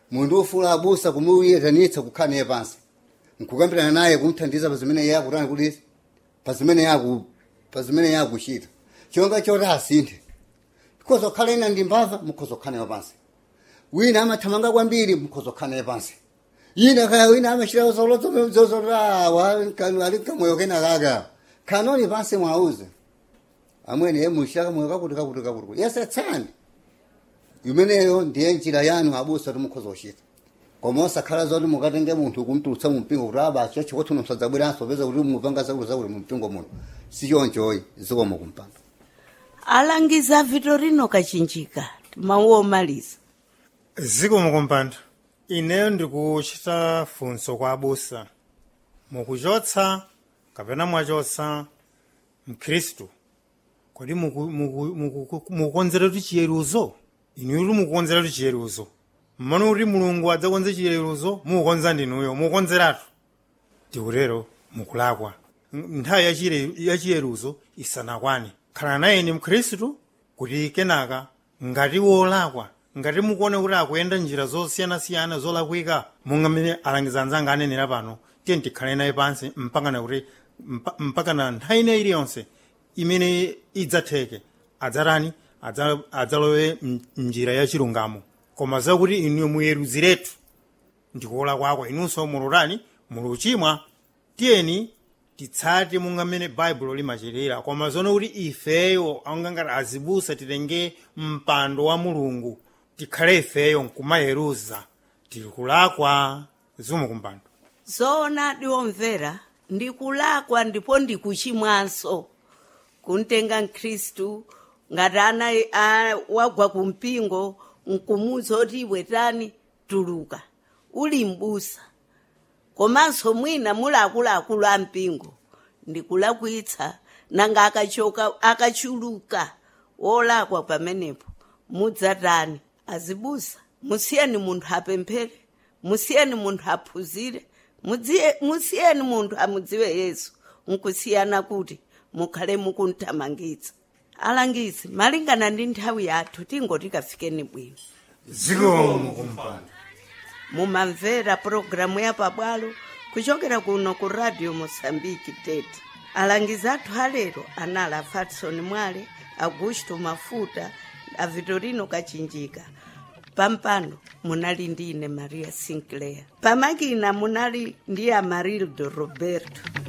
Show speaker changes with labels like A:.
A: munthu ufula abusa kumuyetanitsa kukhala naye pansi nkukambirana naye kumthandiza pazimene iye akutani kuti pazimene yaku pazimene yakuchita chonga choti asinthe mukhoza kukhala ina ndi mbava mukhoza kukhala nayo pansi wina amathamanga kwambiri mukhoza kukhala naye pansi yina kaya wina amachita zozolawa ali kamoyo kena kaka khanoni pansi mwauze amwene ye muchita kamoyo kakuti kakuti kakuti yesetsani imeneyo ndiye njira yanu abusa kuti mukhoza kuchita koma osakhala zoti mukatenge munthu kumtulutsa mumpingo kuti abacho chikuti unosadzabweranso peza kuti mupanga zakuti zakuti mumpingo muno sichonchoyi zikomo kumpanda
B: alangiza vitorino kachinjika mawu omaliza
C: zikomo kumpanda ineyo ndikuchita funso kwa abusa mukuchotsa kapena mwachotsa mkhristu kodi muku- muku- muku- mukukonzera kuti chiyeruzo inuyo mukukonzera kuti chiyeruzo mmano kuti mulungu adzakonze chiyeruzo mukukonza ndinuyo mukukonzeratu tikutero mukulakwa N- nthawi ya chire- ya chiyeruzo isanakwane khala naye ni mkhristu kuti kenaka ngati wolakwa ngati mukuona kuti akuyenda njira zosiyanasiyana zolakwika monga mmene alangiza anzanga anenera pano tiye tikhale naye pansi mpakana kuti mpa- mpakana nthawi ina iliyonse imene idzatheke adzatani Adza- adzalowe m- mnjira ya chilungamo koma zakuti inuyo muyeruziretu ndikuola kwako inunso mulutani muluchimwa tiyeni titsate monga mmene baibulo limachitira koma zono kuti ifeyo angangati azibusa titenge mpando wa mulungu tikhale ifeyo nkumayeruza tikulakwa zikomo kumpando
B: zoona ndiwomvera ndikulakwa ndipo ndikuchimwanso kuntenga mkhristu ngati ana a- wagwa kumpingo nkumuza kuti iwetani tuluka uli mbusa komanso mwina muli akuluakulu a mpingo ndikulakwitsa nanga akachoka akachuluka wolakwa pamenepo mudzatani azibusa musiyeni munthu apemphere musiyeni munthu aphunzire mudziye- musiyeni munthu amudziwe yesu nkusiyana kuti mukhale mukunthamangitsa alangizi malingana ndi nthawi yathu tingoti kafikeni bwino
C: zikomo kumpando
B: mumamvera pulogalamu ya pabwalo kuchokera kuno ku radio mosambiki tete alangizi athu alero anali a fatson mwale augusto mafuta a vitorino kachinjika pampano munali ndi ine maria sinclair pamakina munali ndi amarildo roberto